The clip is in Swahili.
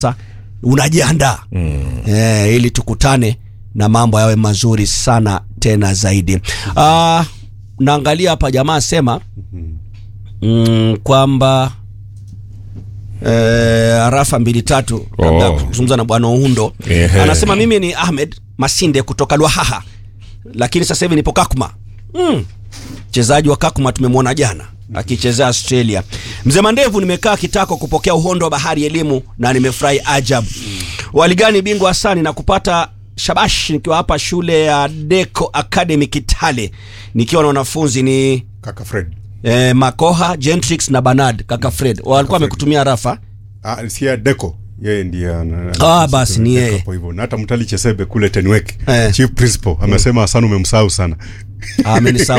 unajiandaa mm. eh, ili tukutane na mambo yawe mazuri sana tena zaidi. Uh, naangalia hapa jamaa sema mm, kwamba eh, arafa mbili tatu labda Oh. kuzungumza na bwana Uhundo Ehe. anasema mimi ni Ahmed Masinde kutoka Lwahaha, lakini sasa hivi nipo Kakuma. Mm. Mchezaji wa Kakuma tumemwona jana akichezea Australia. Mzee Mandevu, nimekaa kitako kupokea uhondo wa bahari elimu na nimefurahi ajabu. Waligani bingwa Hasani na kupata shabash nikiwa hapa shule ya Deco Academy Kitale nikiwa na wanafunzi ni Kaka Fred. eh, Makoha, Gentrix na Bernard kaka Fred. Walikuwa Fred. wamekutumia rafa. Ah, sia Deco. Yeye ndiye ana- Ah, basi ni Deco yeye. hapo hivyo. Na hata Mtali Chesebe kule Tenwek. Eh. Chief Principal amesema sana umemsahau sana. Amenisahau